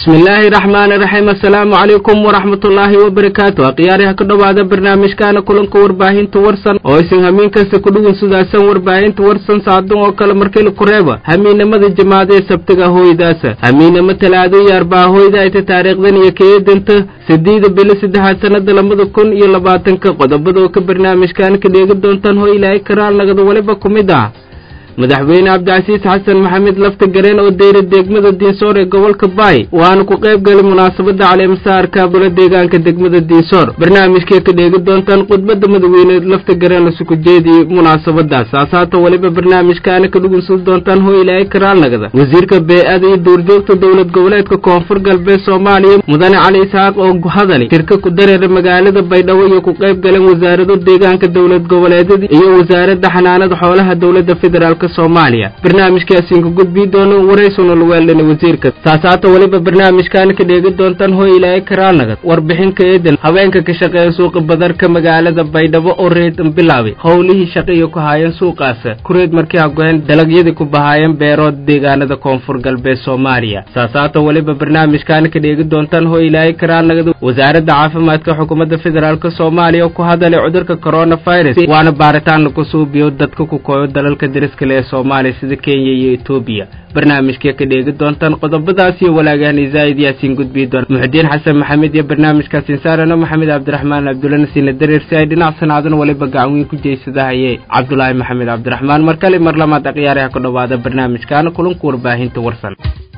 bismillaahi raxmaani raxiim assalaamu calaykum waraxmatullaahi wabarakaatu akhyaariha ku dhowaada barnaamijkaana kulanka warbaahinta warsan oo isin hamiin kasta ku dhugun sudaasan warbaahinta warsan saacadun oo kale markila ku reeba hamiinamada jamaada ee sabtiga hooydaasa hamiinamo talaado iyo arbaa hooyda ayta taariikhdan iyo keedanta sideeda bilo saddexaad sanada labada kun iyo labaatanka qodobada oo ka barnaamijkaana ka dheegi doontaan hoo ilaahay karaal nagada waliba ku mid ah madaxweyne cabdicasiis xasan maxamed lafta gareen oo deyra degmada diinsoor ee gobolka baay waana ku qayb galay munaasabada caleemasaarka golo deegaanka degmada diinsoor barnaamijkay ka dheegi doontaan khudbada madaxweyne lafta gareen lasuku jeediyey munaasabadaas saasaata weliba barnaamijkaana ka dhugunsan doontaan hoo ilaahay karaalnagada wasiirka bee-ada iyo duurjoogta dowlad goboleedka koonfur galbeed soomaaliya mudane cali isxaaq oo hadalay shirka ku dareera magaalada baydhabo iyo ku qayb galeen wasaarado deegaanka dowlad goboleedyada iyo wasaaradda xanaanada xoolaha dowladda federaalk soomaaliya barnaamijkaasiin ka gudbii doono waraysuna luweeldhana wasiirka saasaata weliba barnaamijkaana ka dheegi doontaan hoo ilaahay karaalnagad warbixinka eedan haweenka ka shaqeeya suuqa badarka magaalada baydhabo oo reedan bilaabay howlihii shaqaiyo ku haayeen suuqaasa kureed markii hagoheen dalagyadii ku bahaayeen beerood deegaanada koonfur galbeed soomaaliya saasaata weliba barnaamijkaana ka dheegi doontaan hoo ilaahay karaalnagad wasaaradda caafimaadka xukuumadda federaalk soomaaliya oo ku hadalay cudurka coronavirus waana baaritaanna ku suubiyo dadka ku kooyo dalalka dariskale ee soomaaliya sida kenya iyo etoobiya barnaamijkay ka dheegi doontaan qodobadaas iyo walaagahan isaa'id yaasiin gudbii doona muxudiin xasan maxamed iyo barnaamijkaasiin saarano maxamed cabdiraxmaan cabdullana siina dareer si ay dhinac sanaadana waliba gacan weyn ku jeysadahaye cabdulaahi maxamed cabdiraxmaan mar kale mar lamaad akhyaaraha ku dhowaada barnaamijkaana kulanka warbaahinta warsan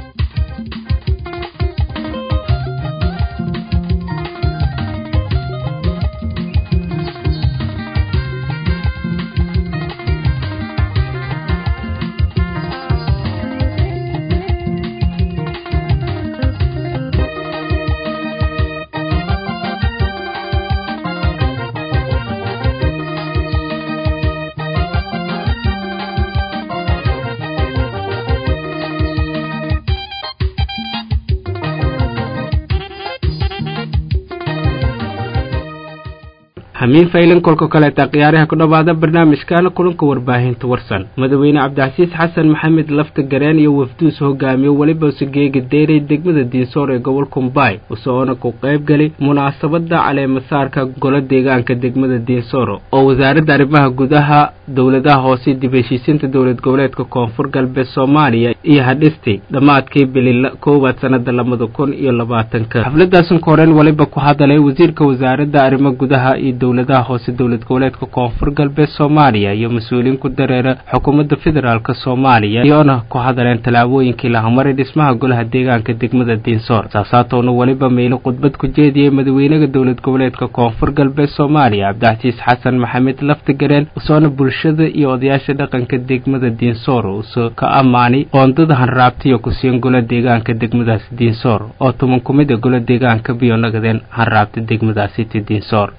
hamiin faylan kolka kaleeta khiyaaraha ku dhowaada barnaamijkaana kulanka warbaahinta warsan madaxweyne cabdicasiis xasan maxamed lafta gareen iyo wafduus hogaamiyo weliba usageegi deyray degmada diinsoor ee gobolka mbaay usoona ku qayb galay munaasabada caleemasaarka golo deegaanka degmada diinsoor oo wasaaradda arrimaha gudaha dowladaha hoose dib heshiisiinta dowlad goboleedka koonfur galbeed soomaaliya iyo hadhistay dhammaadkii bilila koowaad sanada labada kun iyo labaatanka xafladaasan ka horeen weliba ku hadalay wasiirka wasaaradda arrimo gudaha iyo dowladaha hoose dowlad goboleedka koonfur galbeed soomaaliya iyo mas-uuliyiin ku dareera xukuumadda federaalk soomaaliya iyoona ku hadaleen tallaabooyinkii lahamaray dhismaha golaha deegaanka degmada diinsoor saasaatoona weliba meylo khudbad ku jeediyey madaxweynaha dowlad goboleedka koonfur galbeed soomaaliya cabdicasiis xasan maxamed laftagareen usoona bulshada iyo odayaasha dhaqanka degmada diinsoor usoo ka ammaanay qoondada hanraabtiyo kusiyan gola deegaanka degmadaasi diinsoor oo tuman ku mid a gola deegaanka biyo nagadeen hanraabta degmadaasiti diinsoor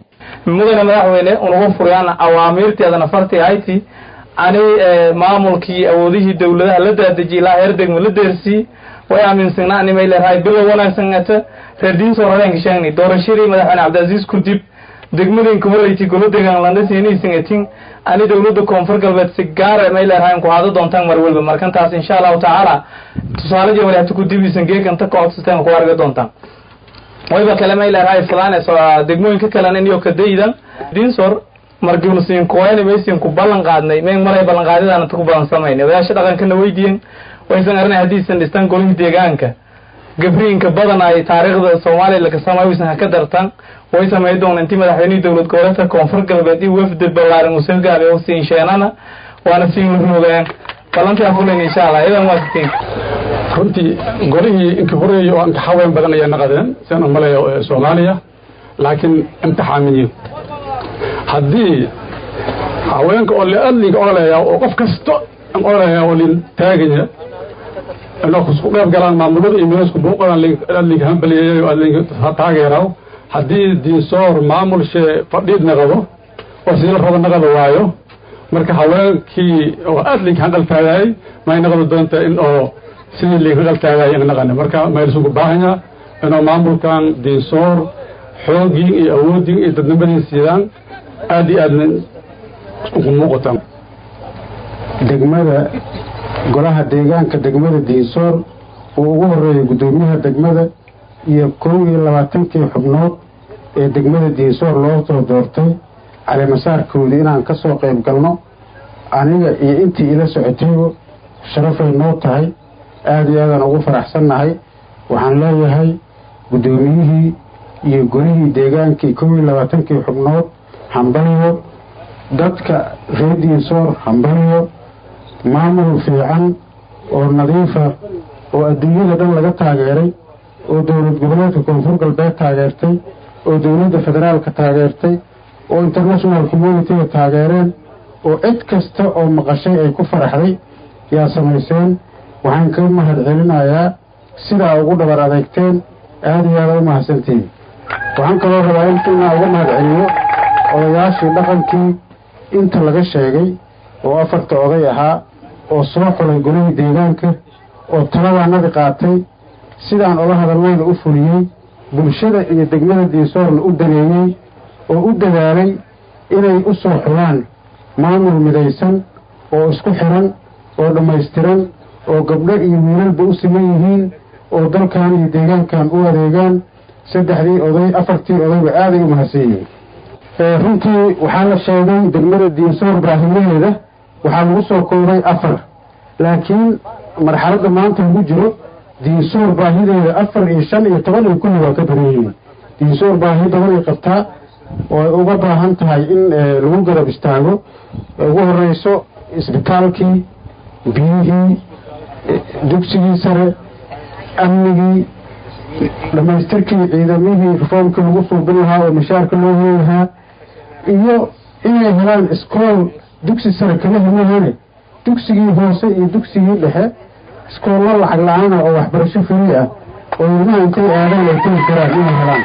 mudane madaxweyne unagu furiyaan awaamiirteedana farti hayti ani maamulkii awoodihii dowladaha la daadejiyay ilaa heer degmo la deersii way aaminsanaa nimay leedahay bilow wanaagsan ata reer diinsoor habeenka sheegnay doorashadii madaxweyne cabdicaziis kudib degmadinka horeyti golo deegaan landhasiiniisangatin ani dowladda koonfur galbeed si gaara may leedahay ku haado doontaan mar walba markantaas insha allahu tacaala tusaale jawali hata kudibisan geekanta ka codsateen ku arga doontaan wayba kale may leedahay falanes degmooyinka kalena inyo kadaydan dinsor margiunasiin kuwayna maysiin ku ballan qaadnay meen maray ballan qaadidaan inta ku badan samaynay odayaasha dhaqankana weydiyen waysan arinay haddiisan dhistaan golihii deegaanka gabriinka badan ay taariikhda soomaaliya laga samay waysan haka dartaan way samay doona intii madaxweynihii dowlad goboleedka koonfur galbeed iyo wafdi ballaaran uu soo gaabay oo siin sheenana waana siin rumogaan ballantaa fulan insha allah idan waa sitiin runtii golihii inka horeeyey oo inka haween badan ayaa naqadeen sian u maleeya soomaaliya laakiin imtixaamiyiin haddii haweenka oo liadlinka oleeya oo qof kasto oleeya oo lin taagaya inoo isku qayb galaan maamulada iyo milasku buuqadan adlinka hambaliyeeya oo adlinka taageeraw haddii diinsoor maamulshee fadhiid naqado oo siila raba naqada waayo marka haweenkii oo adlinka hanqaltaagaayay may naqdi doonta in oo sidii liinka qaltaagay in naqane marka maylisugu baahanya inuu maamulkan diinsoor xoogii iyo awoodii iyo dadnimadii siidaan aad iyo aadna ugu muuqataan degmada golaha deegaanka degmada diinsoor uu ugu horreeyay guddoomiyaha degmada iyo kow iyo labaatankii xubnood ee degmada diinsoor loo soo doortay caleemasaarkoodii inaan ka soo qayb galno aniga iyo intii ila socotayba sharafay noo tahay aada iyo aadaan ugu faraxsannahay waxaan leeyahay guddoomiyihii iyo golihii deegaankii kow iyo labaatankii xubnood hambaliyo dadka reer diinsoor hambaliyo maamul fiican oo nadiifa oo adduunyada dhan laga taageeray oo dowlad goboleedka koonfur galbeed taageertay oo dowladda federaalka taageertay oo international communitiga taageereen oo cid kasta oo maqashay ay ku faraxday yaa samayseen waxaan ka mahad celinayaa sidaa ugu dhabar adeegteen aada iyo aada u mahadsantihiin waxaan kaloo rabaa in inaa uga mahad celiyo odayaashii dhaqankii inta laga sheegay oo afarta oday ahaa oo soo xulay golihii deegaanka oo taladaanadi qaatay sidaan oga hadalnayna u fuliyey bulshada iyo degmada diinsoorna u daneeyey oo u dadaalay inay u soo xulaan maamul midaysan oo isku xiran oo dhammaystiran oo gabdho iyo wiilalba u siman yihiin oo dalkan iyo deegaankan u adeegaan saddexdii oday afartii odayba aaday u mahadsan yihiin runtii waxaa la sheegay degmada diinsoor baahiyaheeda waxaa lagu soo koobay afar laakiin marxaladda maanta lagu jiro diinsoor baahideeda afar iyo shan iyo toban iyo kulli waa ka badan yihiin diinsoor baahi badan ay qabtaa oo ay uga baahan tahay in lagu garab istaago ugu horeyso isbitaalkii biyihii dugsigii sare amnigii dhammaystirkii ciidamihii reformkii lagu suubin lahaa oo mashaarka loo heli lahaa iyo inay helaan iskool dugsi sare kama hemahane dugsigii hoose iyo dugsigii dhexe iskoollo lacag la-aana oo waxbarasho firi ah oo ilmaha intay aadaan ay tegi karaan inay helaan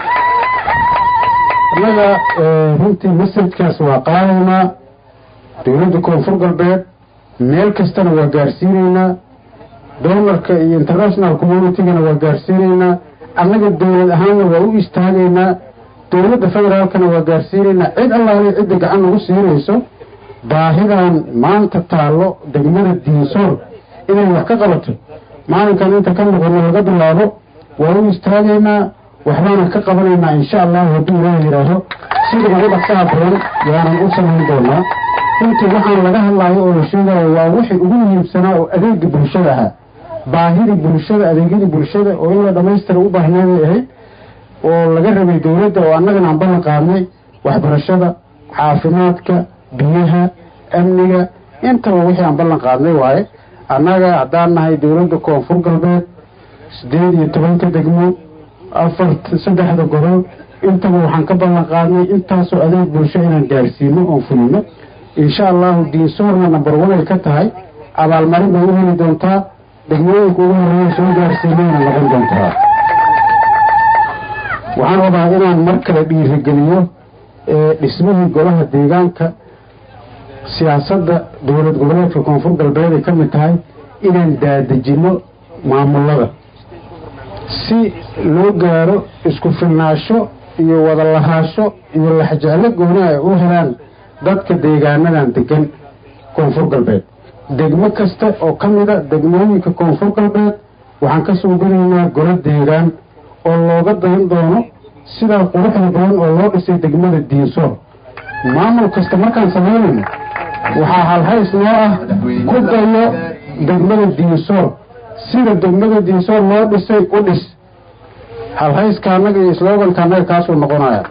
annaga runtii masajkaas waa qaadaynaa dowladda koonfur galbeed meel kastana waa gaarsiinaynaa doonarka iyo international communitygana waa gaarsiinaynaa annaga dowlad ahaanna waa u istaagaynaa dowladda federaalkana waa gaarsiinaynaa cid allaale cidda gacan nagu siinayso baahidan maanta taallo degmada diinsoor inay wax ka qabato maalinkan inta ka noqono laga bilaabo waa u istaagaynaa waxbaana ka qabanaynaa insha allahu hadduu ilaah yidhaaho sida ugu dhaqsaha badan yaanan u samayn doonaa runtii waxaan laga hadlaayo oo la sheegayo waa wixii ugu muhiimsanaa oo adeega bulshada ahaa baahidii bulshada adeegyadii bulshada oo in la dhammaystira u baahneeday ahayd oo laga rabay dowladda oo annagana aan ballan qaadnay waxbarashada caafimaadka biyaha amniga intaba wixii aan ballan qaadnay waaye annaga haddaan nahay dowladda koonfur galbeed siddeed iyo tobanka degmo afar saddexda gobol intaba waxaan ka ballan qaadnay intaasoo adeeg bulsho inaan gaarsiino oon fulino insha allahu diinsoorna nambar one ay ka tahay abaalmarin bay u heli doontaa degmooyinka ugu horreeya soo gaarsiinayna noqon doontaa waxaan rabaa inaan mar kale dhiirigeliyo dhismihii golaha deegaanka siyaasadda dowlad goboleedka koonfur galbeed ay ka mid tahay inaan daadejinno maamulada si loo gaaro isku filnaasho iyo wada lahaasho iyo laxjeclo gooni ay u helaan dadka deegaanadan degan koonfur galbeed degmo kasta oo ka mida degmooyinka koonfur galbeed waxaan ka suubinaynaa golo deegaan oo looga dayan doono sidaa quruxda badan oo loo dhisay degmada diinsoor maamul kasta markaan samaynayno waxaa halhays noo ah ku dayo degmada diinsoor sida degmada diinsoor loo dhisay u dhis halhayska annaga iyo slooganka annaga kaasuu noqonaya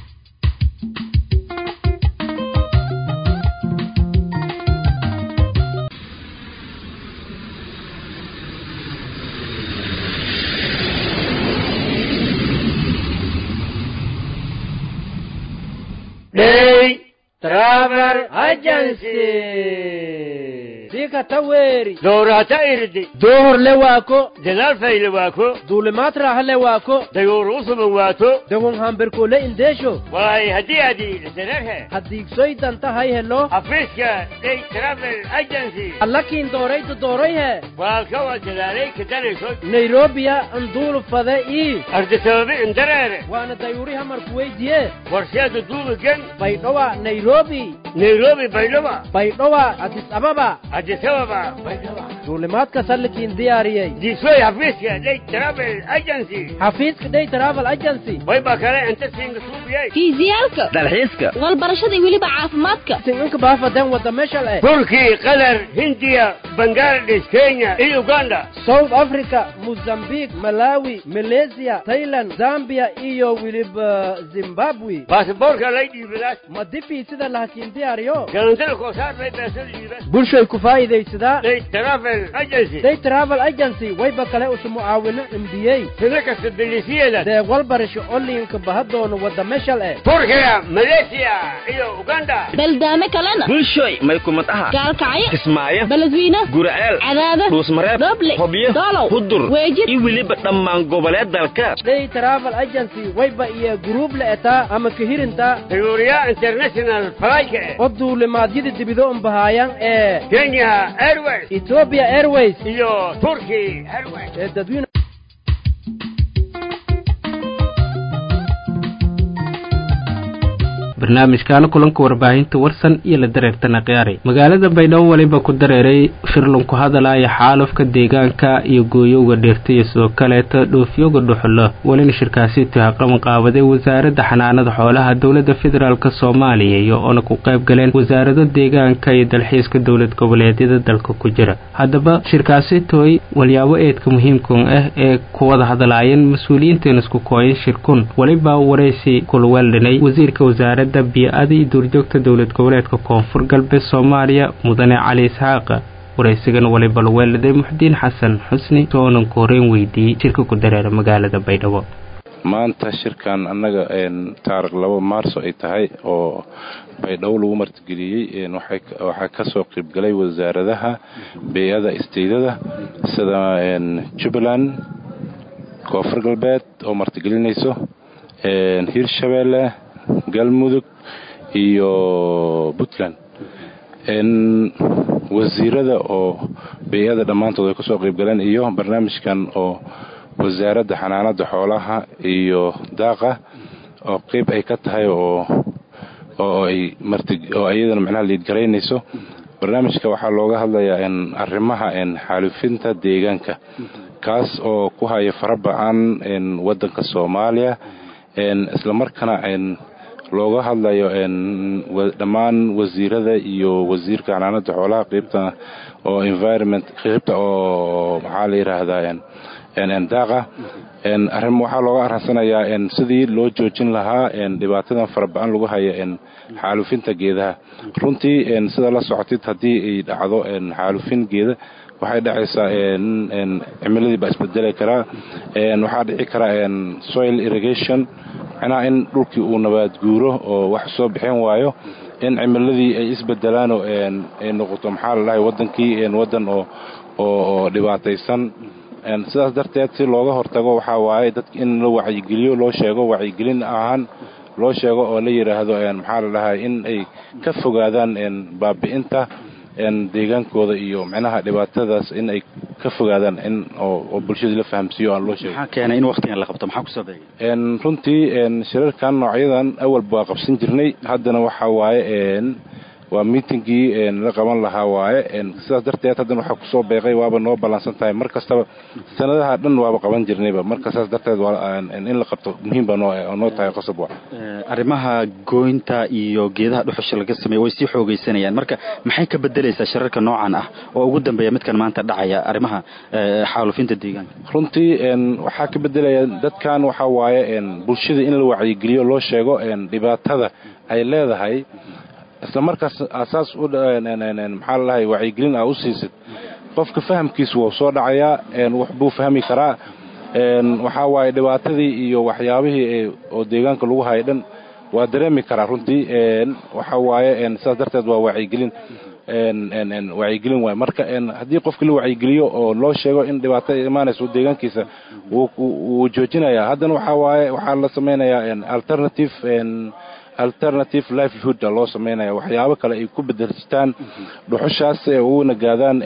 Day Travel Agency. sika taweri Doorata irdi. dohor le waako Dadaal fayle waako. duulimaad raaxa le waako Dayoor usuban waato. dawon hamberkole indeesho Waay haddii aad iilisanarhe. haddiigsoy danta hay helo Afiiska Day Travel Agency. allakiin dooraydu doorayhe Waalka waa dadaalay ka darayso. nairobiya anduulu fade ii Ardi sababi indareere. waana dayuuri hamarku weydiye Warsheeda duubigan. baydhowa nairobi Nairobi baydhaba. baydhowa adis ababa Addis addis ababa baydhaba duulimaadka sallikiin diyaariyey diisoy xafiiska day travel agency xafiiska day travel agency wayba kale inta siinga suubiyey fiisiyaalka dalxiiska walbarashada iyo weliba caafimaadka sincinka baafadan wada meeshal eh turki qatar hindiya bangladesh kenya iyo uganda south africa mozambique malawi malaysia thailand zambia iyo weliba zimbabwe baasaboorka lay dhiibadaas ma difi sida lahakiin diyaariyo galantada koosaar lay beesada dhiibas bulshay ku faa'iidaysadaa day travel agency day travel agency wayba kale usu mucaawino cimdiyey sida kasta bilisiyeeda deeq walbarasho olinka bahadoono wada meeshal eh turkiga malaysia iyo uganda baldaame kalena bulshoy may kumad aha gaalkacyo kismaayo beledweyne guraceel cadaada dhuusmareeb dhoble hobyo doolow hudur weejid iyo weliba dhammaan goboleed dalka day travel agency wayba iyo guruub la etaa ama kahirinta tayuuriya international flyka oo duulimaadyada dibido unbahaayaan ee kenya airways ethiopia airways iyo turki airways ee dadweyne barnaamijkaana kulanka warbaahinta warsan iyo la dareertana khiyaaray magaalada baydhabo weliba ku dareeray shirlan ku hadalaya xaalufka deegaanka iyo gooyowga dheerta iyo sidoo kaleeta dhoofyowga dhuxulo welina shirkaasi tuhaqaban qaabaday wasaaradda xanaanada xoolaha dowladda federaalk soomaaliya iyo oona ku qayb galeen wasaarado deegaanka iyo dalxiiska dowlad goboleedyada dalka ku jira haddaba shirkaasi tooy walyaabo eedka muhiimkan ah ee ku wada hadalaayeen mas-uuliyiinteena isku kooyan shirkun weliba waraysi kulweeldhanay wasiirka wasaaradda biyo-ada iyo duurjoogta dowlad goboleedka koonfur galbeed soomaaliya mudane cali isxaaqa waraysigan waliba laweeladay muxdiin xasan xusni soonan ku horeyn weydiiyey shirka ku dareera magaalada baydhabo maanta shirkan annaga taarikh labo maarso ay tahay oo baydhabo lagu martigeliyey waxaa kasoo qaybgalay wasaaradaha bey-ada isteydada sida jubbaland koonfur galbeed oo martigelinayso hirshabeelle galmudug iyo puntland wasiirada oo bey-ada dhammaantood ay kasoo qaybgaleen iyo barnaamijkan oo wasaaradda xanaanada xoolaha iyo daaqa oo qeyb ay ka tahay oo oo ay oo iyadana macnaha liidgaraynayso barnaamijka waxaa looga hadlayaa arrimaha xaalufinta deegaanka kaas oo ku haya faraba-an waddanka soomaaliya islamarkaana looga hadlayo dhammaan wasiirada iyo wasiirka xanaanada xoolaha qeybta oo environment qeybta oo maxaa la yidhaahdaa daaqa arrin waxaa looga arransanayaa sidii loo joojin lahaa dhibaatadan faraba-an lagu haya xaalufinta geedaha runtii sida la socotid haddii ay dhacdo xaalufin geeda waxay dhacaysaa cimiladii baa isbedeli karaa waxaa dhici karaa soil irrigation macnaha in dhulkii uu nabaad guuro oo wax soo bixin waayo in cimiladii ay isbedelaanoo ay noqoto maxaa la dhahay wadankii wadan oo oo dhibaataysan sidaas darteed si looga hortago waxaa waaye dadka in la wacyigeliyo loo sheego wacyigelin ahaan loo sheego oo la yidhaahdo maxaa la dhahay in ay ka fogaadaan baabi'inta deegaankooda iyo micnaha dhibaatadaas in ay ka fogaadaan in oo bulshadii la fahamsiiyo aan loo sheego maxaa keenay in waqtigan la qabto maxaa kusoo beegay runtii shirarkan noocyadan awalba waa qabsan jirnay haddana waxaa waaye waa miitingii la qaban lahaa waaye sidaas darteed haddana waxaa kusoo beeqay waaba noo ballansan tahay mar kastaba sanadaha dhan waaba qaban jirnayba marka saas darteed in la qabto muhiim baa noo tahay qosob wa arrimaha gooynta iyo geedaha dhuxusha laga sameeya way sii xoogaysanayaan marka maxay ka bedelaysaa shirarka noocan ah oo ugu dambeeya midkan maanta dhacaya arrimaha xaalufinta deegaanka runtii waxaa ka bedelaya dadkan waxaa waaye bulshada in la wacyigeliyo loo sheego dhibaatada ay leedahay isla markaas asaas u maxaa lalahay wacyigelin aa u siisid qofka fahamkiisu wuu soo dhacayaa wax buu fahmi karaa waxaa waaye dhibaatadii iyo waxyaabihii oo deegaanka lagu hayay dhan waa dareemi karaa runtii waxaa waaye sidaas darteed waa wacyigelin wacyigelin waay marka haddii qofka la wacyigeliyo oo loo sheego in dhibaato imaanayso deegaankiisa wuu joojinayaa haddana waxaa waaye waxaa la samaynayaa alternative alternative livelihood loo samaynaya waxyaabo kale ay ku bedelsitaan dhuxushaas ee ugu nagaadaan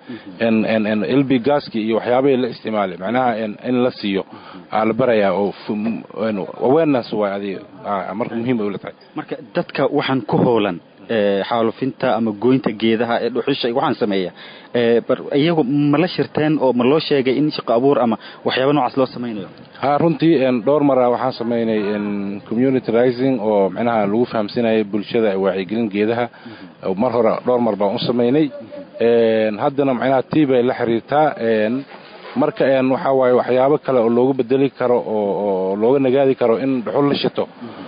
lb gaski iyo waxyaabahay la isticmaalay macnaha in la siiyo aa la barayaa oo awareness waay adi marka muhiim ay ula tahay marka dadka waxaan ku hoolan xaalufinta ama goynta geedaha ee dhuxusha waxaan sameeya iyagu ma la shirteen oo ma loo sheegay in shaqo abuur ama waxyaaba noocaas loo samaynayo ha runtii dhowr mara waxaan samaynay community rising oo micnaha lagu fahamsinayay bulshada wacyigelin geedaha mar hore dhowr mar baan u samaynay haddana micnaha tii bay la xiriirtaa marka waxaa waaye waxyaabo kale oo looga bedeli karo oo looga nagaadi karo in dhuxul la shito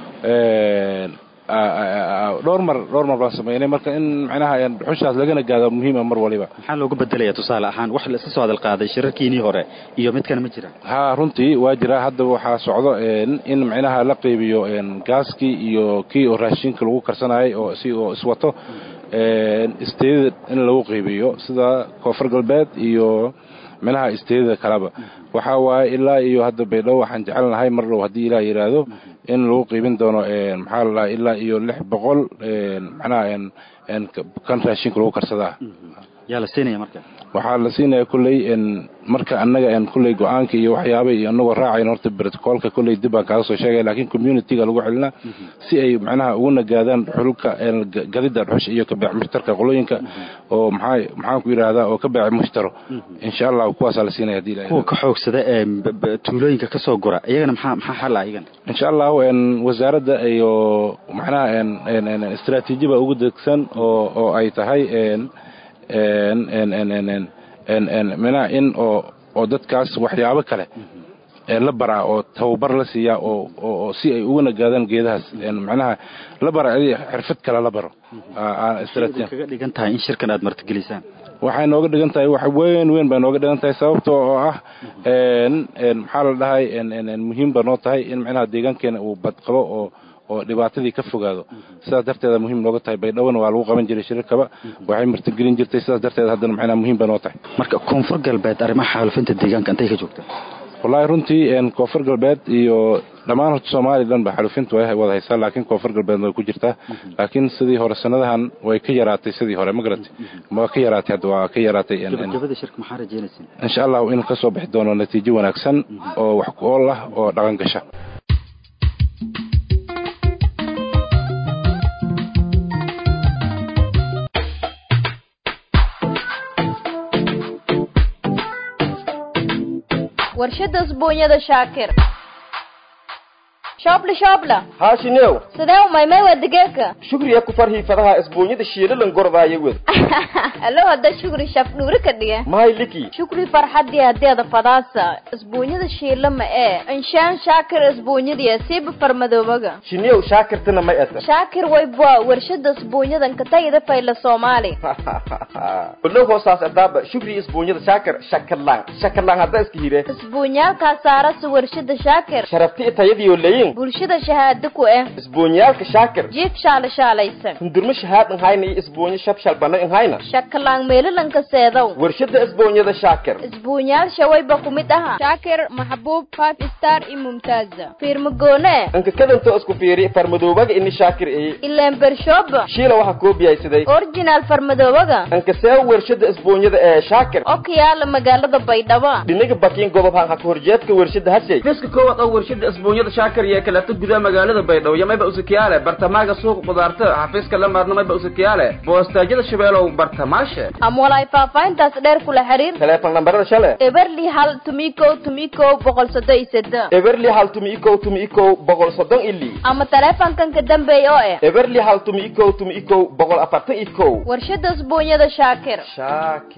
dhowr mar dhowr mar baan samaynay marka in micnaha dhuxushaas laga nagaado muhiima mar waliba maxaa looga bedelaya tusaale ahaan wax la iska soo hadal qaaday shirarkiinii hore iyo midkana ma jira ha runtii waa jira haddaba waxaa socdo in micnaha la qaybiyo gaaskii iyo kii oo raashinka lagu karsanayay oo si oo iswato isteedada in lagu qaybiyo sida koonfur galbeed iyo minaha isteedada kaleba waxaa waaye ilaa iyo hadda baydhabo waxaan jecelnahay mar dhow haddii ilaah yidhaahdo in lagu qiibin doono maxaa la dhaha ilaa iyo lix boqol macnaha kan raashinka lagu karsadaa yaa la siinaya marka waxaa la siinaya kulley marka annaga kulley go-aanka iyo waxyaaba iyo anagoo raacayna horta brotocoolka kulley dib baan kaaga soo sheegaya laakiin communityga lagu celinaa si ay macnaha ugu nagaadaan xulka gadida dhuxusha iyo ka beec mushtarka qolooyinka oo maxaa maxaan ku yidhaahdaa oo ka beec mushtaro insha allah kuwaasaa la siinaya hadii ilahay kuwa ka xoogsada ee tuulooyinka ka soo gura iyagana maxaa maxaa xal ah iyagana insha allah wasaaradda iyo macnaha istaraatiiji baa ugu degsan oo oo ay tahay mina in oo oo dadkaas waxyaabo kale la baraa oo tababar la siiyaa oo si ay uga nagaadaan geedahaas macnaha la bara xirfad kale la baro kaga dhigan tahay in shirkan aad martigelisaan waxay nooga dhigan tahay wax weyn weyn bay nooga dhigan tahay sababta oo ah maxaa la dhahay muhiim ba noo tahay in macnaha deegaankeena uu badqabo oo oo dhibaatadii ka fogaado sidaas darteeda muhiim nooga tahay baydhowona waa lagu qaban jiray shirarkaba waxay martigelin jirtay sidaas darteed haddana macnaha muhiim ba noo tahay marka koonfur galbeed arrimaha xaalufinta deegaanka intay ka joogta wallaahi runtii koonfur galbeed iyo dhammaan horta soomaaliya dhan ba xalufinta way wada haysaa laakiin koonfur galbeed way ku jirtaa laakiin sidii hore sanadahan way ka yaraatay sidii hore ma garatay waa ka yaraatay hadda waa ka yaraatay gabagabada shirka maxaa rajeynaysin insha allahu in ka soo bixi doono natiijo wanaagsan oo wax ku ool ah oo dhaqan gasha warshada usbuunyada shaakir shoobla shoobla haashinew sidee u maymay waa digeeka shukriya ku farhii fadaha isbuunyada shiilalan gordaaya wed allo hadda shukri shaf dhuuri ka dhiga mahay liki shukri farxadii hadeeda fadaasa isbuunyada shiila ma ee inshaan shaakir isbuunyadiya siiba farmadoobaga shinew shaakirtana may ata shaakir waybwa warshada isbuunyadan katayida fayla soomaali olow hoosaas adaaba shukri isbuunyada shaakir shakarlaan shakarlaan hadda iska hire isbuunyaalkaa saarasa warshada shaakir sharafti tayadiyo leyin bulshada shahaado ku eh isbuunyaalka shaakir jiif shaala shaalaysan hundurmo shahaad inhayna iyo isbuunyo shab bano inhayna shakalaan meelalanka seedow warshada isbuunyada shaakir isbuunyaal shawayba ku mid aha shaakir maxbuub five star iyo mumtaaza fiirmagoone inka kadantoo isku fiiri farmadoobaga ini shaakir eye ileen bershooba shiila waxaa koobiyaysaday original farmadoobaga inka seewa warshada isbuunyada ee shaakir oo ka yaala magaalada baydhabo dhinaga bakiin gobob han haka horjeedka warshada hashay fiska koowaad oo warshada isbuunyada shaakir iyo kaleeto gudaha magaalada baydhabo iyo mayba usakiyaale bartamaaga suuqa qudaarta xafiiska la maarna mayba usakiyaale boostaajyada shabeelow bartamaashe ama walaay faahfaahintaas dheer kula xiriir teleefon lambarada shale eberli hal tumikow tumikow boqol soddon iyo seddex eberli hal tumi ikow tumi ikow boqol soddon ili ama teleefonkan ka dambeeya oo eh eberli hal tumi ikow tumi ikow boqol afartan ikow warshada isbuunyada shaakir shaakir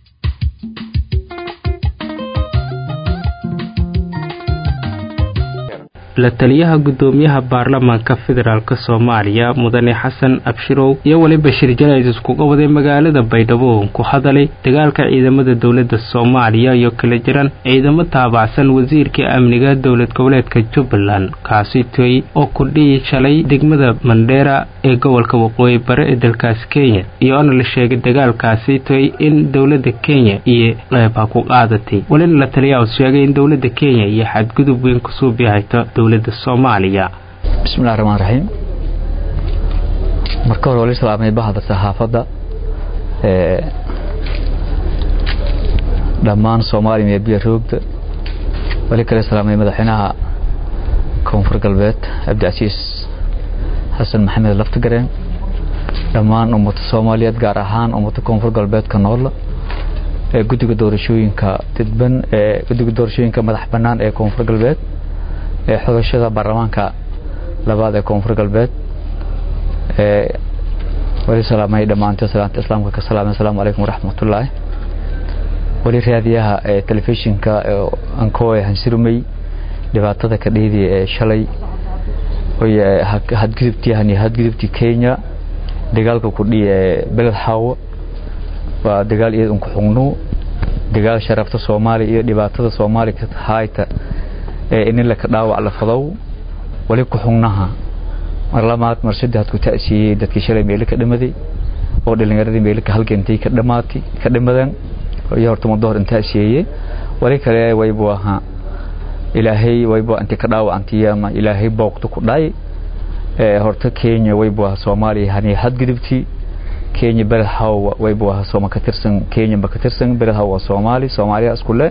la taliyaha guddoomiyaha baarlamaanka federaalk soomaaliya mudane xasan abshirow iyo weliba shir jalays iskuga waday magaalada baydhabo ku hadalay dagaalka ciidamada dowladda soomaaliya iyo kala jiran ciidamo taabacsan wasiirka amniga dowlad goboleedka jubbaland kaasi toy oo kudhiyi shalay degmada mandheera ee gobolka waqooyi bare ee dalkaasi kenya iyoona la sheegay dagaalkaasi toy in dowladda kenya iyo qeyba ku qaadatay welina la taliyaha sheegay in dowladda kenya iyo xadgudub weyn kusoo bihayto dowladda soomaaliya bismillahi raxmaan raxiim marka hore wali salaamay bahda saxaafadda dhammaan soomaaliya iyo biya roogda wali kale salaamay madaxweynaha koonfur galbeed cabdicasiis xasan maxamed laftigareen dhammaan ummada soomaaliyeed gaar ahaan ummada koonfur galbeedka nool ee guddiga doorashooyinka didban ee guddiga doorashooyinka madax bannaan ee koonfur galbeed ee xogashada baarlamaanka labaad ee koonfur galbeed ee wali salaamay dhammaantood salaanta islaamka ka salaamay asalaamu calaykum waraxmatullaahi wali raadiyaha ee telefishinka ankoe hansirumey dhibaatada ka dheedii ee shalay oy hadgudubtii hani hadgudubtii kenya dagaalka kudhi ee beled xaawo waa dagaal iyad unku xugnu dagaal sharafta soomaaliya iyo dhibaatada soomaaliya ka hayta ee inin laka dhaawac la fadow wali ku xugnaha mar lamaad mar saddex ku ta'siiyey dadkii shalay meelo ka dhimaday oo dhalinyaradii meelo ka halgantay ka dhamaatay ka dhimadeen iyo horta muddo hor intaa siiyey wali kale waybu ahaa ilaahay waybu intii ka dhaawacantay ama ilaahay booqto ku dhacay ee horta Kenya waybu ahaa Soomaaliya hani hadgudubtii Kenya beled hawa waybu ahaa Soomaaliya ka tirsan Kenya ba ka tirsan beled hawa Soomaali Soomaaliya isku le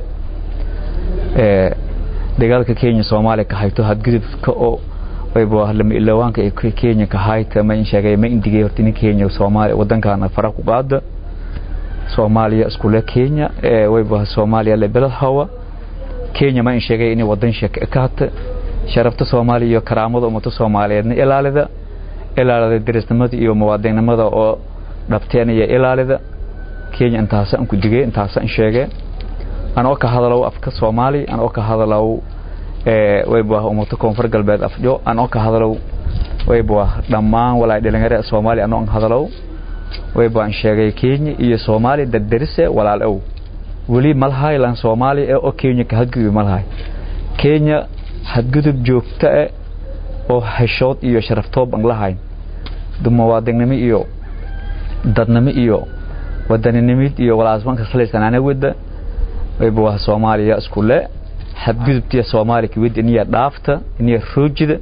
ee dagaalka Kenya Soomaaliya ka hayto hadgudubka oo waybu ahaa lama ilawaanka ee Kenya ka hayta ma in sheegay ma indigay horta in Kenya Soomaaliya wadankaana fara ku qaada Soomaaliya isku le Kenya ee waybu ahaa Soomaaliya le beled hawa Kenya ma in sheegay in wadan shaka ka hata sharafta Soomaaliya iyo karaamada ummada Soomaaliyeedna ilaalida ilaalida dirisnimada iyo muwaadinimada oo dhabteenaya ilaalida Kenya intaas aan ku digay intaas aan sheegay anoo ka hadalo afka Soomaali anoo ka hadalo ee waybu ahaa ummada koonfur galbeed afjo anoo ka hadalo waybu ahaa dhammaan walaal dhalinyarada Soomaali anoo aan hadalo waybu aan sheegay Kenya iyo Soomaali dad darise walaal ow wali malhay lan Soomaali ee oo Kenya ka hadgudub malhay Kenya hadgudub joogta ah oo heshood iyo sharaftoob aan lahayn muwaadinimo iyo dadnimo iyo wadaninimid iyo walaasmanka salaysanana wada waybu waa Soomaaliya isku le hadgudubtii Soomaaliya wada niya dhaafta niya roojida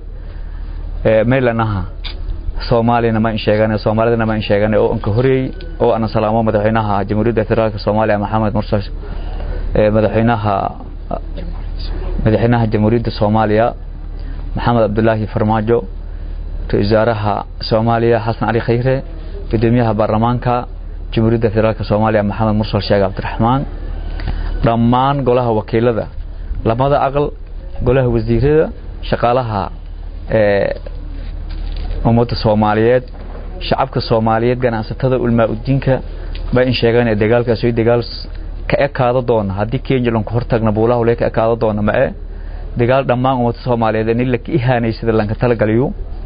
ee meelanaha Soomaalina ma in sheeganay Soomaalidana ma in sheeganay oo anka horeey oo ana salaamo madaxweynaha Jamhuuriyadda Federaalka Soomaaliya Maxamed Mursal ee madaxweynaha madaxweynaha Jamhuuriyadda Soomaaliya Maxamed Abdullaahi Farmaajo wasaaraha Soomaaliya Xasan Ali Khayre gudoomiyaha baarlamaanka Jamhuuriyadda Federaalka Soomaaliya Maxamed Mursal Sheekh Cabdiraxmaan dhammaan golaha wakiilada lamada aqal golaha wasiirada shaqaalaha ee ummada Soomaaliyeed shacabka Soomaaliyeed ganacsatada ulma udiinka ba in sheegaan ee dagaalkaas ay dagaal ka ekaado doona hadii Kenya lan ku hortagna buulaha lee ka ekaado doona ma ee dagaal dhammaan ummada Soomaaliyeed in la ihaanay sida lanka tala galiyo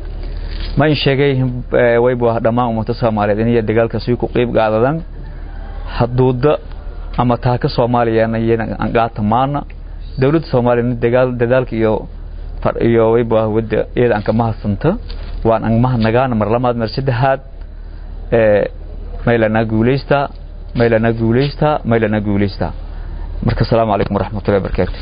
ma in sheegay way buu dhammaan ummada Soomaaliyeed in dagaalkaas ay ku qayb qaadadaan haduuda ama taaka Soomaaliyeedna aan gaata maana dawladda Soomaaliyeed dagaal dadaalka iyo far iyo way buu wada iyada aan ka mahadsanta waan aan mahadnagaan mar lamaad mar saddexaad ee maylana guuleysta maylana guuleysta maylana guuleysta marka assalaamu calaykum waraxmatullahi wabarakaatu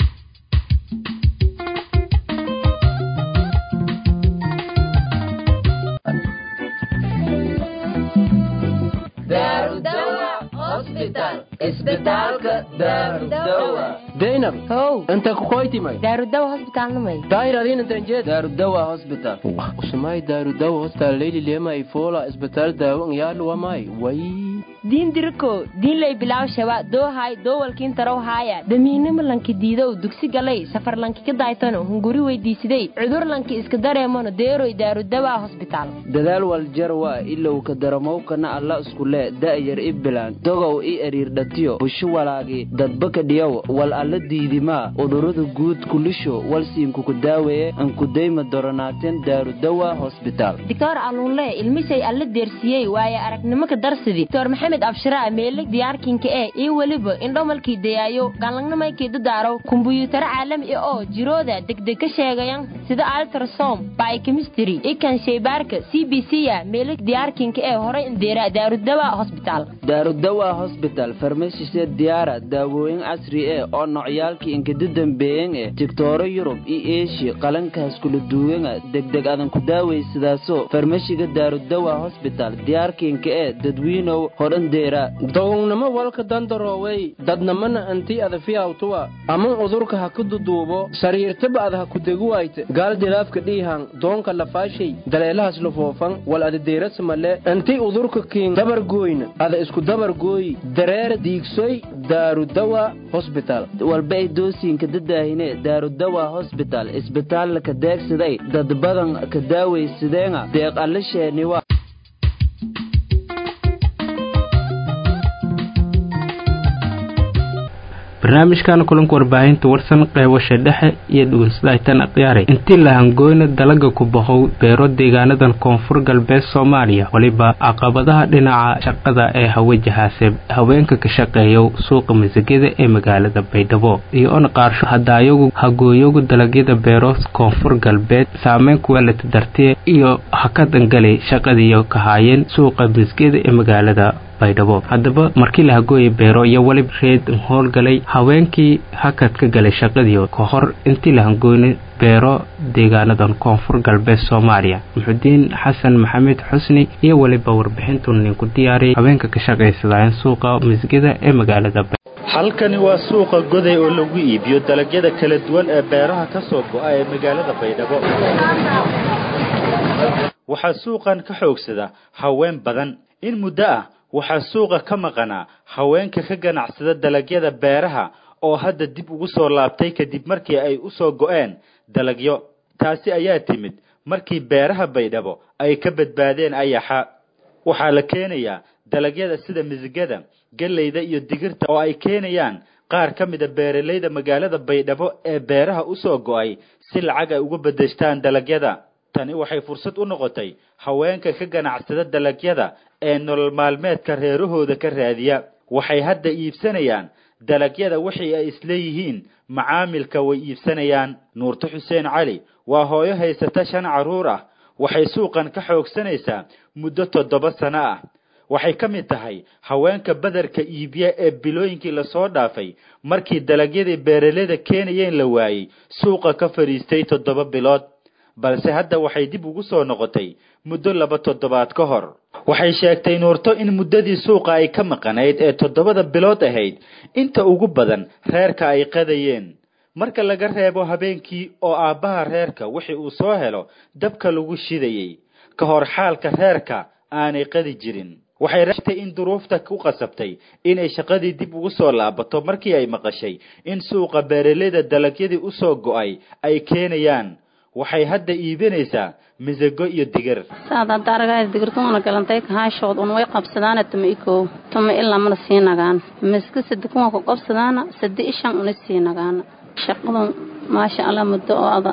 daynab how inta kukoytimay daarudawa hosbitaalnamay daayradin intanjeed daarudawa hospital usumay daarudawa hospital leyli lemay fola isbitaal daawo ngyaadhuwamay way diin diriko diinlay bilaw shaba doohay doowalkiin tarow haaya damiinimo lanki diidow dugsi galay safar lanki ka daaytano hunguri weydiisiday cudur lanki iska dareemano deeroy daarudawa hosbitaal dadaal waljarwa ilow ka daramowkana alla iskule da'yar i bilaan dogow i eriirdhatiyo busho walaagi dadbaka dhiyow wal alla diidimaa udurada guud kulisho walsiinkuku daaweeye ankudayma doronaateen daarudawa hosbitaal doctor aluunle ilmishay alla deersiyey waaye aragnimo ka darsidi doctor maxamed abshiraa meelig diyaarkinka ee iyo weliba indhomalkii dayaayo galangnamaykii dadaaraw kumbuyuutaro caalami ah oo jirooda degdeg ka sheegayan sida altrasom biochemistry ikan shaybaarka c b c a meelig diyaarkinka ee horay indeera daarudawa hosbitaal daarudawa hosbital farmashisee diyaara daawooyin casri eh oo nocyaalkii inkada dambeeyan eh tigtooro yurub iyo eeshiya qalankaas kula duwanga degdeg adan ku daawaysadaaso farmashiga daarudawa hosbital diyaarkiinka ee dadwiinow hor andeera dogownimo walka dandaroowey dadnamana anti adafiyawtuwa aman udurka ha ku duduubo sariirtaba ad ha ku deguwayte gaal dilaafka dhiihan doonka lafaashay daleelahas lufoofan wal adadeerasamale anti udurka kiin dabargooyna ada isku dabargooyi dareer diigsoy daarudawa hosbital walba ay doosiinka dadaahine daarudawa hosbital isbitaalna ka deegsaday dad badan ka daawaysadeenga deeq allasheeniwa barnaamijkan kulanka warbaahinta warsan qeybasha dhexe iyo dhugunsadaytan akhyaaray intii la hangooyna dalaga ku bahow beero deegaanadan koonfur galbeed soomaaliya weliba caqabadaha dhinaca shaqada ee hawajahaase haweenka ka shaqeeya suuqa masagada ee magaalada baydhabo iyo on qaarsho hadaayagu hagooyagu dalagyada beero koonfur galbeed saameyn kuwelata dartiye iyo hakadangalay shaqadiiyo ka haayeen suuqa masgada ee magaalada baydhabo haddaba markii la hagooyay beero iyo weliba reed howlgalay haweenkii hakad ka galay shaqadii ka hor intii la hangooynay beero deegaanadan koonfur galbeed soomaaliya muxudiin xasan maxamed xusni iyo weliba warbixintu ninku diyaariyay haweenka ka shaqaysadaayan suuqa masgada ee magaalada halkani waa suuqa goday oo lagu iibiyo dalagyada kala duwan ee beeraha ka soo go'a ee magaalada baydhabo waxaa suuqan ka xoogsada haween badan in muddo ah waxaa suuqa ka maqanaa haweenka ka ganacsada dalagyada beeraha oo hadda dib ugu soo laabtay kadib markii ay u soo go'een dalagyo taasi ayaa timid markii beeraha baydhabo ay ka badbaadeen ayaxa waxaa la keenayaa dalagyada sida misigada galleyda iyo digirta oo ay keenayaan qaar ka mida beeralayda magaalada baydhabo ee beeraha u soo go'ay si lacag ay uga beddeshtaan dalagyada tani waxay fursad u noqotay haweenka ka ganacsada dalagyada ee nolol maalmeedka reerahooda ka raadiya waxay hadda iibsanayaan dalagyada wixii ay isleeyihiin macaamilka way iibsanayaan nuurto xuseen cali waa hooyo haysata shan carruur ah waxay suuqan ka xoogsanaysaa muddo toddoba sano ah waxay ka mid tahay haweenka badarka iibiya ee bilooyinkii lasoo dhaafay markii dalagyadii beeralayda keenayeen la waayey suuqa ka fadhiistay toddoba bilood balse hadda waxay dib ugu soo noqotay muddo laba toddobaad ka hor waxay sheegtay nuurto in muddadii suuqa ay ka maqanayd ee toddobada bilood ahayd inta ugu badan reerka ay qadayeen marka laga reebo habeenkii oo aabbaha reerka wixii uu soo helo dabka lagu shidayey ka hor xaalka reerka aanay qadi jirin waxay raatay in duruufta ku qasabtay inay shaqadii dib ugu soo laabato markii ay maqashay in suuqa beeralayda dalagyadii u soo go'ay ay keenayaan waxay hadda iibinaysaa misago iyo digir saadaad aragayd digirtuuna galantay kahaashood un way qabsadaana tuma ikow tuma ilaa mana sii nagaan miska sadi kuma ku qabsadaana sadi ishan una sii nagaana shaqadu maasha allah muddo oo ada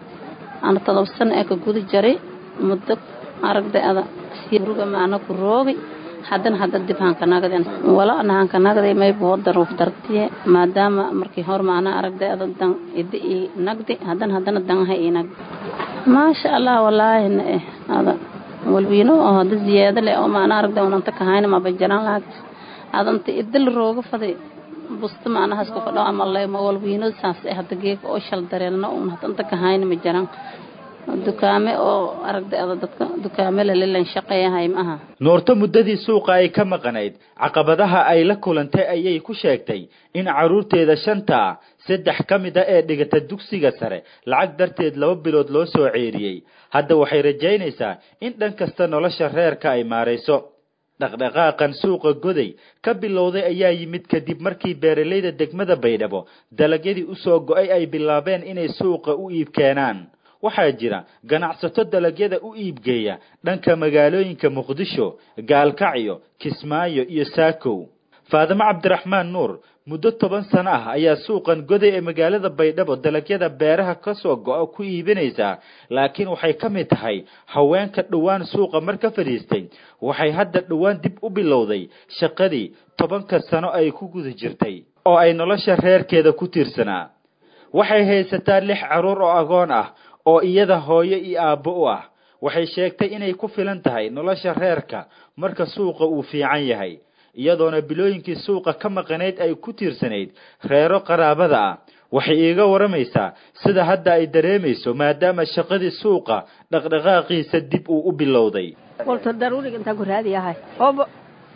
ana todob sano ee ka guda jaray muddo aragday ada ruga maana ku roogi haddana hadda dib hankanagden wala ana hankanagday mayba daruuf dartiye maadaama markii hor maana aragday ada dan idi ii nagdi haddana haddana danha ii nagdi maasha allah wallaahi na eh ada walwiino oo hadda ziyaado leh oo maana aragday unanta kahayna maba jaran laag adanta idil rooga faday busta maanahaas ku fadho ama lema walwiino saas eh hadda geeka oo shal dareelna un hadanta kahayna ma jaran dukaame oo aragday ada dadka dukaame lalilan shaqeeyahay ma aha nuurto muddadii suuqa ay ka maqanayd caqabadaha ay la kulantay ayay ku sheegtay in carruurteeda shanta ah saddex ka mid a ee dhigata dugsiga sare lacag darteed laba bilood loo soo ceeriyey hadda waxay rajaynaysaa in dhan kasta nolosha reerka ay maarayso dhaqdhaqaaqan suuqa goday ka bilowday ayaa yimid kadib markii beeralayda degmada baydhabo dalagyadii u soo go'ay ay bilaabeen inay suuqa u iib keenaan waxaa jira ganacsato dalagyada u iibgeeya dhanka magaalooyinka muqdisho gaalkacyo kismaayo iyo saakow faadimo cabdiraxmaan nuur muddo toban sano ah ayaa suuqan goday ee magaalada baydhabo dalagyada beeraha ka soo go'a ku iibinaysaa laakiin waxay ka mid tahay haweenka dhowaan suuqa mar ka fadhiistay waxay hadda dhowaan dib u bilowday shaqadii tobanka sano ay ku guda jirtay oo ay nolosha reerkeeda ku tiirsanaa waxay haysataa lix carruur oo agoon ah oo iyada hooyo iyo aabbo u ah waxay sheegtay inay ku filan tahay nolosha reerka marka suuqa uu fiican yahay iyadoona bilooyinkii suuqa ka maqanayd ay ku tiirsanayd reero qaraabada ah waxay iiga waramaysaa sida hadda ay dareemayso maadaama shaqadii suuqa dhaqdhaqaaqiisa dib uu u bilowday walta daruuriga intaan ku raadiyahay ooba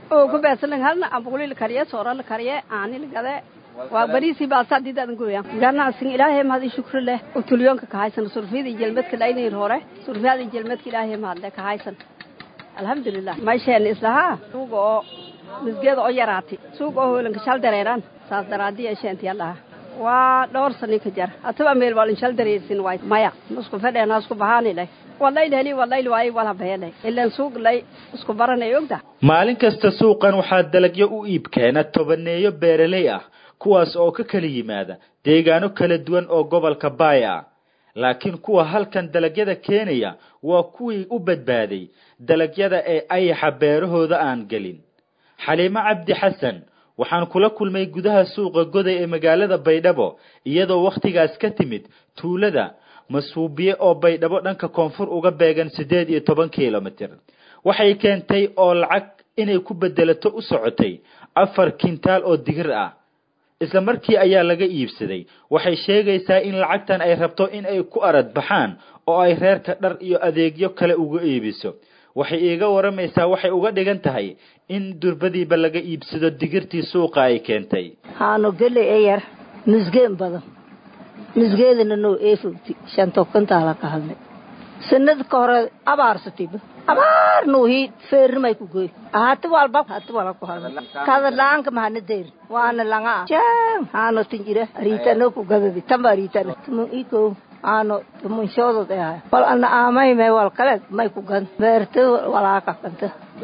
oo ku beesalan halna ambuli la kariye soora la kariye aani la gade waa bariisi baasa diidan gooyan ganacsiga ilaahay mahad i shukri leh oo tulyoonka ka haysan surfiyada jelmadka laynayr hore surfiyada jelmadka ilaahay mahad leh ka haysan alxamdulilah maasheen islaha suuga oo misgeeda oo yaraati suuga oo hoolanka shal dareeran saas daraadiya sheentiya dhaha waa dhowr sani ka jar ataba meel wal shal dareersin waay maya isku fadheena isku bahaani leh wallahi heli wallahi waay wala beelay ilaan suuq lay isku baranay ogda maalin kasta suuqan waxaa dalagyo u iib keena tobaneeyo beeraley ah kuwaas oo ka kala yimaada deegaano kala duwan oo gobolka baay ah laakiin kuwa halkan dalagyada keenaya waa kuwii u badbaaday dalagyada ee ayaxa beerahooda aan gelin xaliimo cabdi xasan waxaan kula kulmay gudaha suuqa goday ee magaalada baydhabo iyadoo wakhtigaas ka timid tuulada masuubiye oo baydhabo dhanka koonfur uga beegan siddeed iyo toban kilomitir waxay keentay oo lacag inay ku bedelato u socotay afar kintaal oo digir ah isla markii ayaa laga iibsaday waxay sheegaysaa in lacagtan ay rabto in ay ku arad baxaan oo ay reerka dhar iyo adeegyo kale uga iibiso waxay iiga waramaysaa waxay uga dhigan tahay in durbadiiba laga iibsado digirtii suuqa ay keentay haano gele ee yar misgeen badan misgeedana noo eefogti shantokantaala ka hadlay sanad ka hore abaarsatiba abaar nuuhi feernimay ku goy hati walba hati wala ku hadlay kada laanka mahana deyr waana langa jam haano tinjira aritano ku gadadi tamba aritano tumun iko aano tumun shoodod ee haya wal ana aamay may wal kale may ku gan beerta walaaka kanta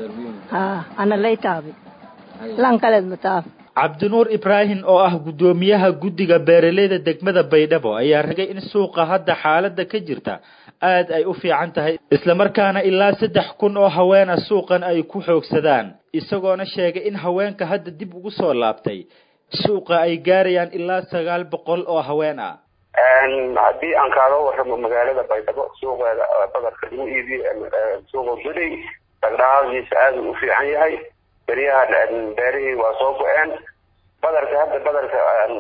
ha ana laytaabi lan kaleed mataab cabdinuur ibraahim oo ah guddoomiyaha guddiga beeraleyda degmada baydhabo ayaa ragay in suuqa hadda xaaladda ka jirta aad ay u fiican tahay islamarkaana ilaa saddex kun oo haweena suuqan ay ku xoogsadaan isagoona sheegay in haweenka hadda dib ugu soo laabtay suuqa ay gaarayaan ilaa sagaal boqol oo haween ah haddii aan kaaga warramo magaalada baydhabo suuqeeda badarka lagu iibiyo suuqa guday dhaqdhaqaaqiisa aad u fiican yahay beryaha beerihii waa soo go-een badarka hadda badarka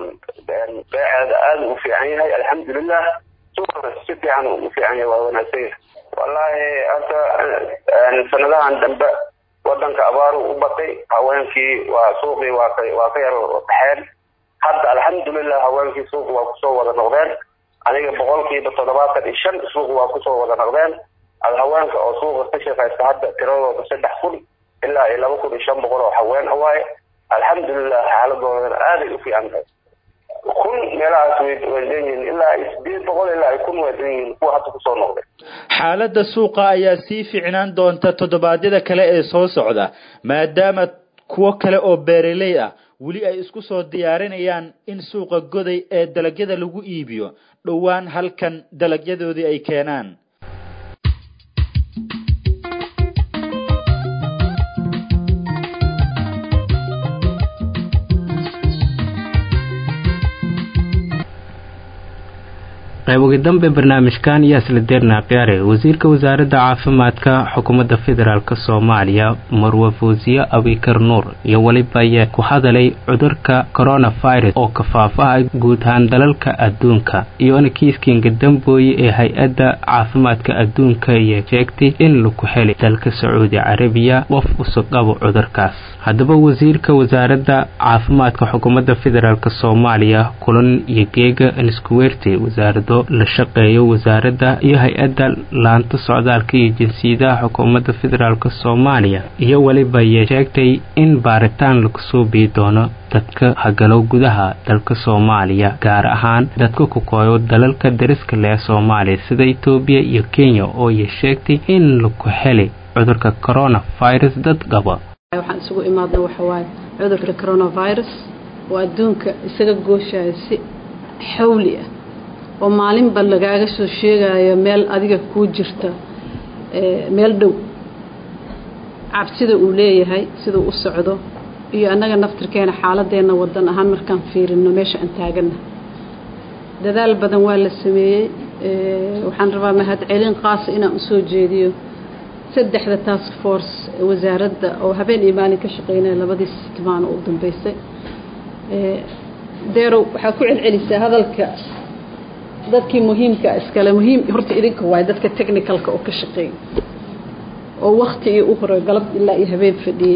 beeceeda aad u fiican yahay alxamdulilah suuqa si fiican u fiican yahay waa wanaagsan yahay wallaahi hadda sanadahan dambe wadanka abaaru u batay haweenkii waa suuqii waa ka waa ka yar baxeen hadda alxamdulilah haweenkii suuqa waa kusoo wada noqdeen aniga boqolkiiba toddobaatan iyo shan suuqa waa kusoo wada noqdeen haweenka oo suuqa ka shaqaysta hadda tiradooda saddex kun ilaa iyo laba kun iyo shan boqol oo haween a waaye alxamdulilah xaaladoodan aaday u fiican tahay kun meelahaas way way leeyihiin ilaa iyo sideed boqol ilaa iyo kun way leeyihiin kuwa hadda kusoo noqday xaaladda suuqa ayaa sii ficnaan doonta toddobaadyada kale ee soo socda maadaama kuwo kale oo beeraley ah weli ay isku soo diyaarinayaan in suuqa goday ee dalagyada lagu iibiyo dhowaan halkan dalagyadoodii ay keenaan qayb ugu dambe barnaamijkan ayaa isla deernaa khiyaare wasiirka wasaaradda caafimaadka xukuumadda federaalk soomaaliya marwe fawsiye abikar nuur iyo weliba ayaa ku hadalay cudurka coronavirus oo kafaafaha guud ahaan dalalka adduunka iyona kiiskinga dambooye ee hay-adda caafimaadka adduunka iyo sheegtay in laku helay dalka sacuudi carabiya qof usugabo cudurkaas haddaba wasiirka wasaaradda caafimaadka xukuumadda federaalk soomaaliya kulan iyo geega niskuweerte wasaarado la shaqeeyo wasaaradda iyo hay-adda laanta socdaalka iyo jinsiyadaha xukuumadda federaalk soomaaliya iyo weliba ayay sheegtay in baaritaan lagu soo bii doono dadka hagalow gudaha dalka soomaaliya gaar ahaan dadka ku kooyo dalalka dariska leh soomaaliya sida etoobiya iyo kenya oo ay sheegtay in laku helay cudurka coronavirus dad qaba waxaan isugu imaadna waxawaaye cudurka coronavirus oo adduunka isaga gooshaya si xawli ah oo maalinba lagaaga soo sheegayo meel adiga kuu jirta meel dhow cabsida uu leeyahay siduu u socdo iyo annaga naftirkeena xaaladeenna wadan ahaan markaan fiirino meesha aan taagana dadaal badan waa la sameeyey waxaan rabaa mahadcelin qaasa inaan usoo jeediyo saddexda task force wasaaradda oo habeen iyo maalin ka shaqeynaya labadii sitmaano u dambeysay deerow waxaa ku celcelisaa hadalka dadkii muhiimka iskale muhiim horta idinka waay dadka technicalka oo ka shaqeeya oo waktigii u hore galab ilaa iyo habeen fadhiyey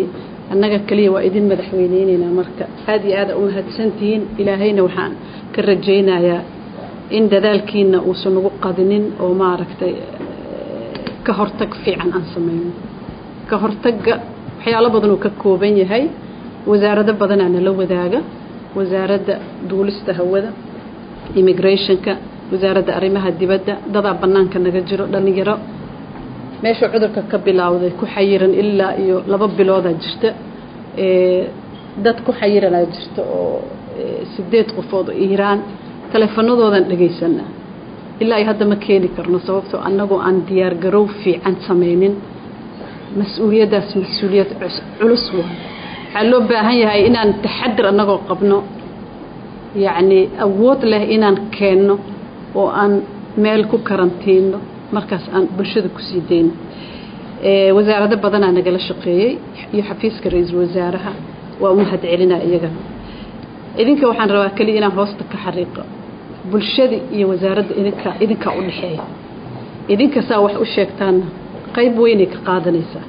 annaga keliya waa idin madaxweyneyneynaa marka aad iyo aada u mahadsantihiin ilaahayna waxaan ka rajaynayaa in dadaalkiina uusan ugu qadinin oo maaragtay ka hortag fiican aan samayno ka hortagga waxyaalo badan uu ka kooban yahay wasaarado badanaa nala wadaaga wasaaradda duulista hawada immigrationka wasaaradda arrimaha dibadda dadaa bannaanka naga jiro dhallinyaro meeshuu cudurka ka bilaawday ku xayiran ilaa iyo laba biloodaa jirta dad ku xayiranaa jirta oo sideed qofood oo iiraan taleefanadoodan dhegaysanaa ilaa iyo hadda ma keeni karno sababtoo annagoo aan diyaargarow fiican samaynin mas-uuliyaddaas mas-uuliyad culus waa waxaa loo baahan yahay inaan taxadir annagoo qabno yacnii awood leh inaan keenno oo aan meel ku karantiinno markaas aan bulshada kusii dayno wasaarado badanaa nagala shaqeeyey iyo xafiiska ra-iisul wasaaraha waa u mahad celinaa iyagana idinka waxaan rabaa keliya inaan hoosta ka xariiqo bulshada iyo wasaaradda idinka idinkaa u dhexeeya idinka saa wax u sheegtaanna qayb weynay ka qaadanaysaa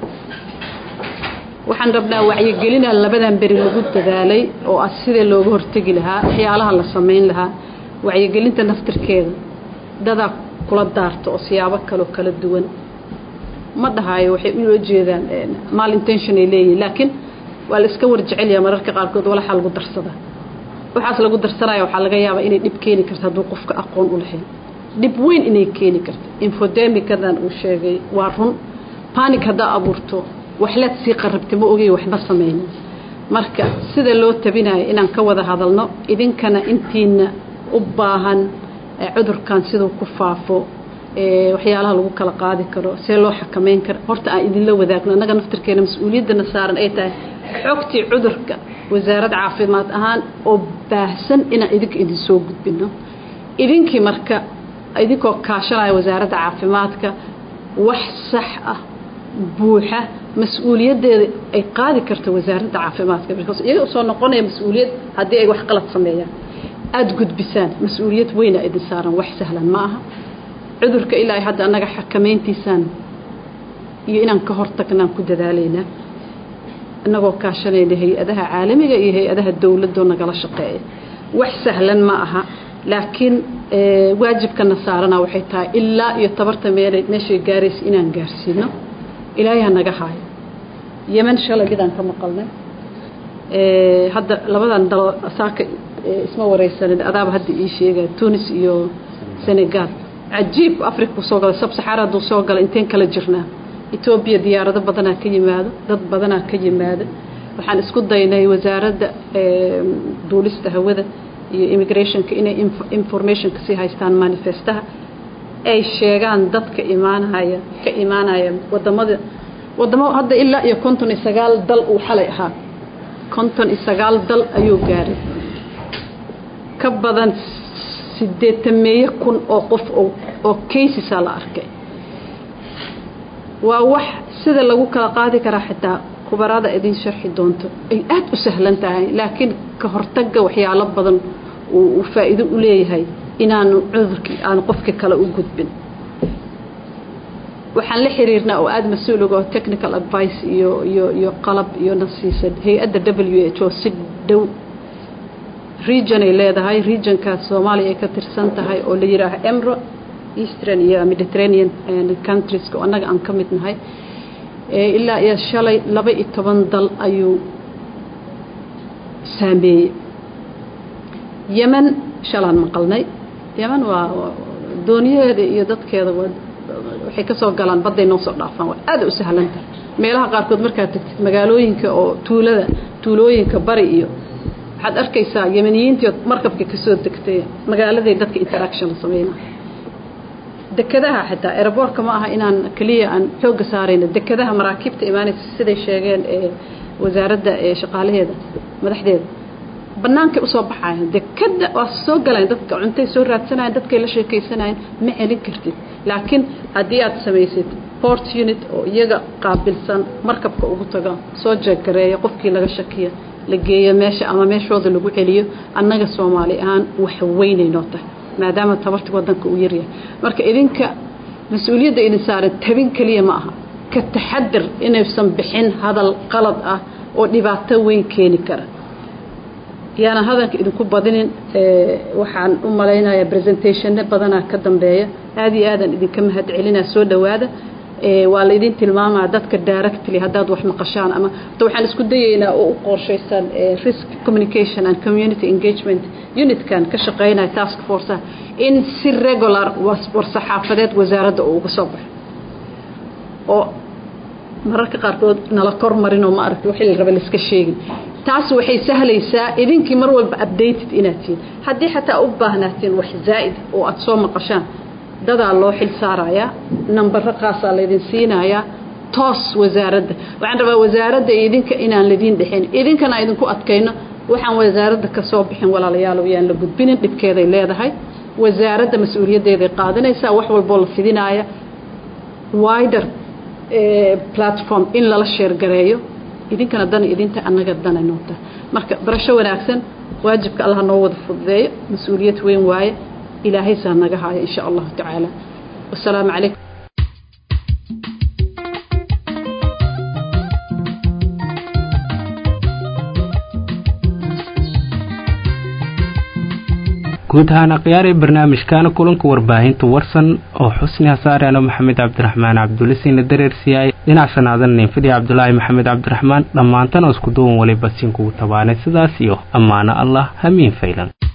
waxaan rabnaa wacyigelinaa labadan beri lagu dadaalay oo ah sidee looga hortegi lahaa waxyaalaha la samayn lahaa wacyigelinta naftirkeeda dadaa kula daarto oo siyaabo kaleo kala duwan ma dhahaayo waxay ula jeedaan mal intention ay leeyihin laakiin waa la iska warjecelyaa mararka qaarkood walaxaa lagu darsadaa waxaas lagu darsanaya waxaa laga yaabaa inay dhib keeni karto hadduu qofka aqoon u lahayn dhib weyn inay keeni karto infodemikadan uu sheegay waa run panic haddaa abuurto waxlaad sii qarabta ma ogey waxba samaynin marka sida loo tabinayo inaan ka wada hadalno idinkana intiina u baahan cudurkan siduu ku faafo waxyaalaha lagu kala qaadi karo see loo xakamayn karo horta aan idinla wadaagno annaga naftirkeena mas-uuliyaddana saaran ay tahay xogtii cudurka wasaarad caafimaad ahaan oo baahsan inaan idinka idin soo gudbino idinkii marka idinkoo kaashanaya wasaaradda caafimaadka wax sax ah buuxa mas-uuliyaddeeda ay qaadi karto wasaaradda caafimaadka because iyaga soo noqonaya mas-uuliyad haddii ay wax qalad sameeyaan aada gudbisaan mas-uuliyad weyna idin saaran wax sahlan ma aha cudurka ilaa ay hadda annaga xakamayntiisaan iyo inaan ka hortagnaan ku dadaalaynaa innagoo kaashanayna hay-adaha caalamiga iyo hay-adaha dowladoo nagala shaqeeya wax sahlan ma aha laakiin waajibkana saarana waxay tahay ilaa iyo tabarta meel meeshay gaaraysa inaan gaarsiino ilaahay ha naga haayo yeman shalay midaan ka maqalnay hadda labadan dalo saaka isma wareysanin adaaba hadda ii sheegaya tunis iyo senegal cajiib africa kusoo galay sabsaxaara hadduu soo galay inteen kala jirnaa etoobiya diyaarado badanaa ka yimaado dad badanaa ka yimaada waxaan isku daynay wasaaradda duulista hawada iyo immigrationka inay informationka sii haystaan manifestaha ay sheegaan dadka imaanaya ka imaanaya wadamada wadamo hadda ilaa iyo konton iyo sagaal dal uu xalay ahaa konton iyo sagaal dal ayuu gaaray ka badan sideetameeye kun oo qof oo caisesa la arkay waa wax sida lagu kala qaadi karaa xitaa kubarada idin sharxi doonto ay aada u sahlan tahay laakiin ka hortagga waxyaalo badan uu faa'iido u leeyahay inaanu cudurkii aanu qofka kale u gudbin waxaan la xiriirnaa oo aada mas-uul uga oo technical advice iyo iyo iyo qalab iyo nasiisan hay-adda w h o si dhow region ay leedahay regionkaas soomaaliya ay ka tirsan tahay oo la yidhaaha emro eastern iyo mediterranean countrieska oo annaga aan ka mid nahay ilaa iyo shalay laba iyo toban dal ayuu saameeyey yemen shalaan maqalnay yemen waa dooniyaheeda iyo dadkeeda waxay ka soo galaan badday noo soo dhaafaan waa aada u sahlan tahay meelaha qaarkood markaad tagtid magaalooyinka oo tuulada tuulooyinka bari iyo waxaad arkaysaa yemeniyiintii markabka kasoo degtay magaaladay dadka interaction la sameynaa dekadaha xitaa aeroboortka ma aha inaan keliya aan xoogga saarayno dekadaha maraakiibta imaanaysa siday sheegeen ee wasaaradda ee shaqaalaheeda madaxdeeda bannaankay usoo baxayan dekada waa soo galayan dadka cuntay soo raadsanayan dadkay la sheekaysanayan ma celin kartid laakiin haddii aad samaysid port unit oo iyaga qaabilsan markabka ugu taga soo jeeggareeya qofkii laga shakiya la geeyo meesha ama meeshooda lagu celiyo annaga soomaali ahaan wax weynaynoo tahay maadaama tabarta wadanka uu yaryahay marka idinka mas-uuliyadda idin saaran tabin keliya ma aha ka taxadir inaysan bixin hadal qalad ah oo dhibaato weyn keeni kara yaana hadalka idinku badinin waxaan u malaynayaa presentationna badanaa ka dambeeya aad iyo aadan idinka mahad celinaa soo dhowaada waa la idin tilmaamaa dadka directly haddaad wax maqashaan ama ta waxaan isku dayaynaa oo u qorshaysan risk communication and community engagement unitkan ka shaqaynaya task force in si regular war-saxaafadeed wasaaradda uu uga soo baxo oo mararka qaarkood nala kor marinoo ma aragti wixii la raba laiska sheegin taas waxay sahlaysaa idinkii mar walba updated inaad tihiin haddii xataa u baahnaatiin wax zaa'id oo aad soo maqashaan dadaa loo xil saarayaa nambaro qaasaa laydin siinayaa toos wasaaradda waxaan rabaa wasaaradda iyo idinka inaan ladiin dhexin idinkana idinku adkayno waxaan wasaaradda ka soo bixin walaalayaalow yaan la gudbinin dhibkeeday leedahay wasaaradda mas-uuliyaddeeday qaadanaysaa wax walboo la fidinaaya wider platform in lala sheergareeyo idinkana dan idinta annaga dana noota marka barasho wanaagsan waajibka allah noo wada fududeeyo mas-uuliyad weyn waaye ilaahay saa naga haayo in sha allahu tacaala wasalaamu calaykum guud ahaan akhyaaree barnaamijkaana kulanka warbaahinta warsan oo xusni hasaareano maxamed cabdiraxmaan cabdulisiina dareersiyaay dhinac sanaadan ninfidii cabdulaahi maxamed cabdiraxmaan dhammaantana isku duwan waliba siin kugu tabaanay sidaas iyo ammaano allah hamiin faylan